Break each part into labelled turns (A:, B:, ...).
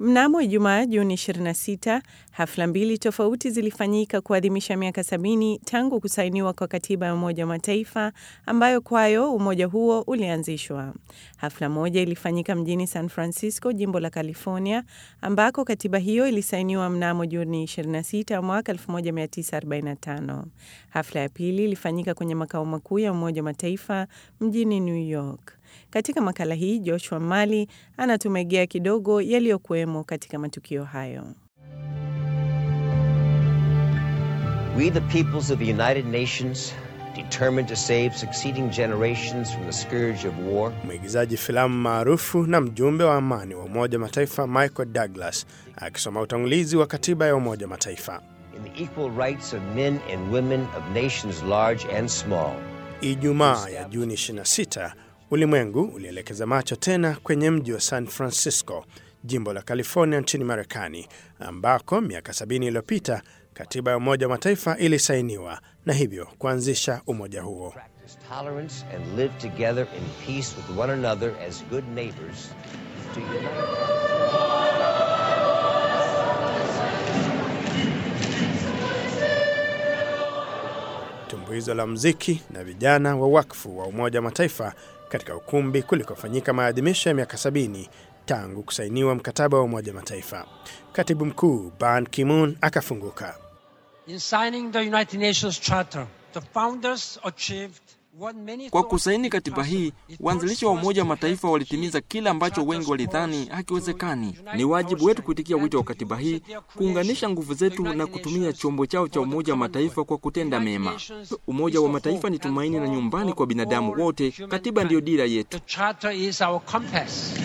A: Mnamo Ijumaa Juni 26, hafla mbili tofauti zilifanyika kuadhimisha miaka sabini tangu kusainiwa kwa katiba ya Umoja wa Mataifa ambayo kwayo umoja huo ulianzishwa. Hafla moja ilifanyika mjini San Francisco, jimbo la California, ambako katiba hiyo ilisainiwa mnamo Juni 26 mwaka 1945. Hafla ya pili ilifanyika kwenye makao makuu ya Umoja wa Mataifa mjini New York. Katika makala hii Joshua Mali anatumegea kidogo yaliyokuwemo katika matukio hayo.
B: We the peoples of the United Nations determined to save succeeding generations from the scourge of war.
C: Mwigizaji filamu maarufu na mjumbe wa amani wa Umoja wa Mataifa Michael Douglas akisoma utangulizi wa katiba ya Umoja wa Mataifa.
B: In the equal rights of men and women of nations large and small.
C: Ijumaa ya Juni 26 ulimwengu ulielekeza macho tena kwenye mji wa San Francisco, jimbo la California nchini Marekani, ambako miaka 70 iliyopita katiba ya Umoja wa Mataifa ilisainiwa na hivyo kuanzisha umoja huo.
B: Practice tolerance and live together in peace with one another as good neighbors to unite.
C: tumbuizo la mziki na vijana wa wakfu wa Umoja wa Mataifa katika ukumbi kulikofanyika maadhimisho ya miaka sabini tangu kusainiwa mkataba wa Umoja wa Mataifa. Katibu mkuu Ban Ki-moon akafunguka.
D: In signing the United Nations Charter, the founders achieved what many
E: Kwa
D: thought
E: kusaini katiba hii,
D: impossible.
E: waanzilishi wa Umoja wa Mataifa walitimiza kile ambacho wengi walidhani hakiwezekani. Ni wajibu wetu kuitikia wito wa katiba hii, kuunganisha nguvu zetu na kutumia chombo chao cha Umoja wa Mataifa kwa kutenda mema. Umoja wa Mataifa ni tumaini na nyumbani kwa binadamu wote. Katiba ndiyo dira yetu.
D: The Charter is our compass.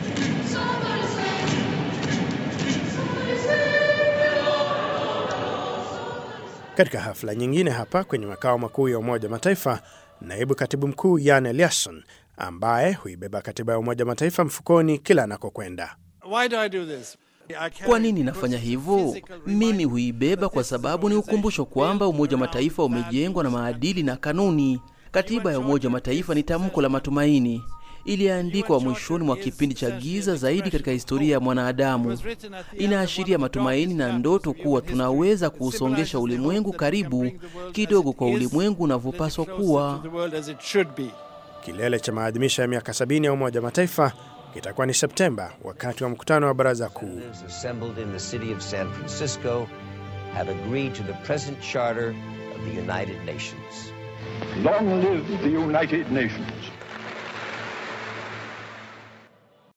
C: Katika hafla nyingine hapa kwenye makao makuu ya Umoja wa Mataifa, naibu katibu mkuu Jan Eliasson ambaye huibeba katiba ya Umoja wa Mataifa mfukoni kila anakokwenda.
F: Why do I do this? I carry
G: Kwa nini nafanya hivyo? Mimi huibeba kwa sababu ni ukumbusho kwamba Umoja wa Mataifa umejengwa na maadili na kanuni. Katiba ya Umoja wa Mataifa ni tamko la matumaini, iliandikwa mwishoni mwa kipindi cha giza zaidi katika historia ya mwanadamu. Inaashiria matumaini na ndoto kuwa tunaweza kuusongesha ulimwengu karibu kidogo kwa ulimwengu unavyopaswa kuwa.
F: the world as it should be.
C: Kilele cha maadhimisho ya miaka sabini ya Umoja wa Mataifa kitakuwa ni Septemba, wakati wa mkutano wa Baraza Kuu.
B: Representatives assembled in the city of San Francisco have agreed to the present charter of the United Nations.
H: Long live the United Nations.